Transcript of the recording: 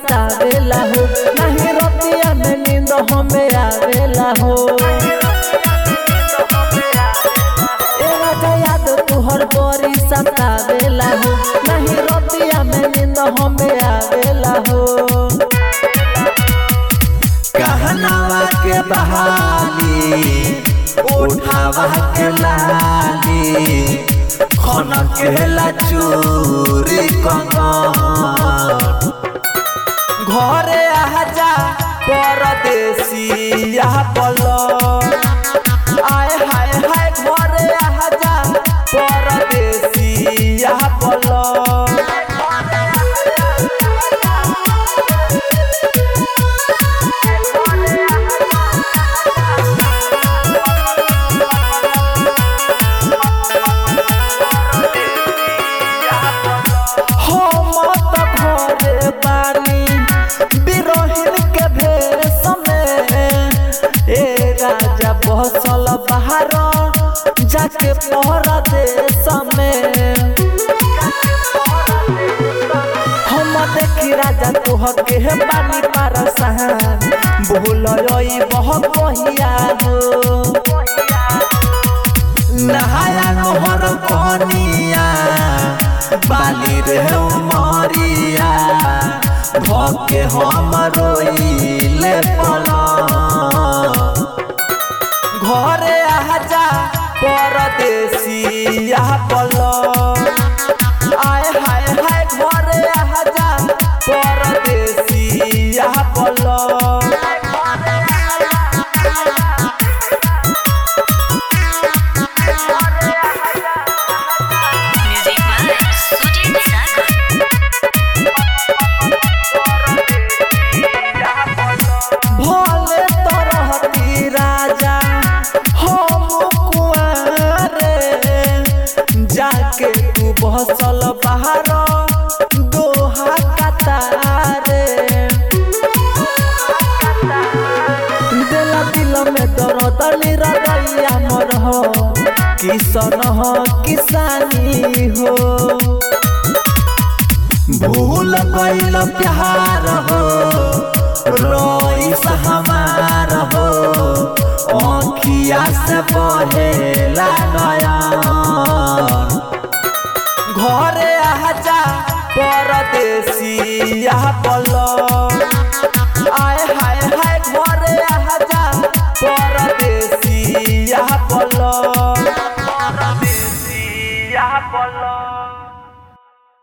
सतावेला हो नहीं रतिया में नींद हमें आवेला हो ए राजा याद तुहर बड़ी सतावेला हो नहीं रतिया में नींद हमें आवेला हो कहनावा के बहाली उठावा के लाली खन के ला चूरी कंगन घरे आजा परदेसी यहाँ पलो आए हाय हाय घरे आजा परदेसी यहाँ पलो हम त घरे बानी बिरहिन के भेष में ए राजा बसल बाहर जाके परदेश में हम देखी राजा तुह के बानी पारसान भूल बह कहिया हो नहाया नहर कनिया बाली रे उमरिया भके हम रोइले पला घरे आजा परदेसी यहाँ पलो आए हाय हाय घरे आजा परदेसी यहाँ पलो Music by Sujit Sagar. भले तरहती राजा हम कुआरे जाके तू बसल बाहर दोहा कतारे दिल दिल में दर्द निरदैया मर हो किसन हो किसानी हो भूल गइल प्यार हो रोइस हमार हो आँखिया से बहेला नयन घरे आजा परदेसी यहाँ पलो आए हाय हाय घरे आजा परदेसी यहाँ पलो परदेसी यहाँ पलो